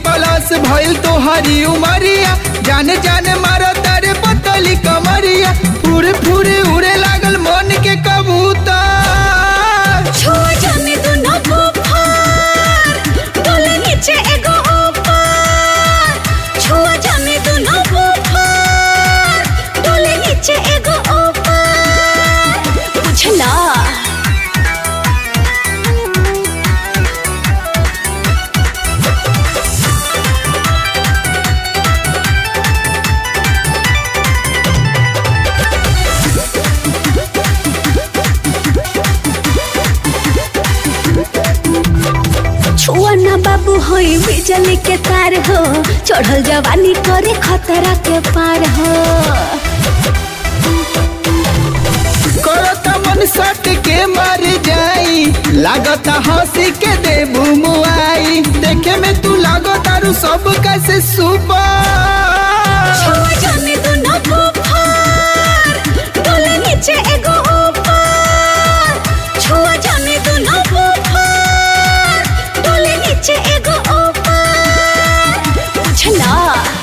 plus भइल तो हरी उमरिया जान जान मारो तारे पतली कमरिया फुरे फुरे उड़े लागल मन के कबूतर छुआ जाने दो ना बुखार डोले नीचे एगो ऊपर छुआ जाने दो ना बुखार डोले नीचे एगो ऊपर बुझला छुआ ना बाबू होई बिजली के तार हो चढ़ल जवानी करे खतरा के पार हो करता मन सट के मर जाई लागता हंसी के देबू मुआई देखे में तू लागो तारू सब कैसे सुपर छुआ जाने दो ना बुखार डोले नीचे एगो ऊपर छुआ जाने दो ना बुखार डोले नीचे एगो ऊपर बुझला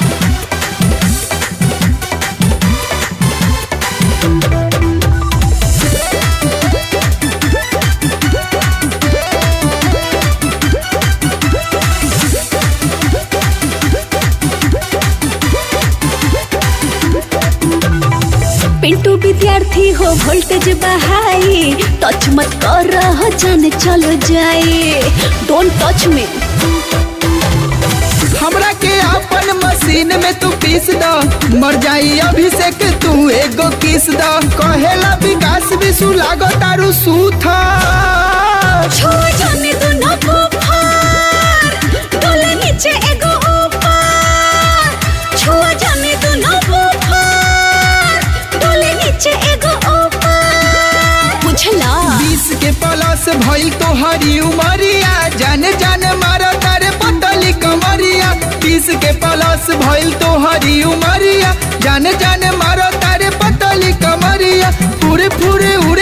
पिंटू विद्यार्थी हो वोल्टेज बहाई टच मत कर रहा जाने चलो जाए डोंट टच मी हमरा के अपन मशीन में तू पीस द मर जाई अभिषेक तू एगो किस द कहेला विकास विशु लागो तारू सूथा छुआ जाने दो ना बुखार डोले नीचे एगो ऊपर छुआ जाने दो ना बुखार डोले नीचे एगो ऊपर बुझला बीस के प्लस भइल तो हरी उमरिया जान जान मारो तारे पतली कमरिया बीस के प्लस भइल तो हरी उमरिया जान जान मारो तारे पतली कमरिया पूरे पूरे उड़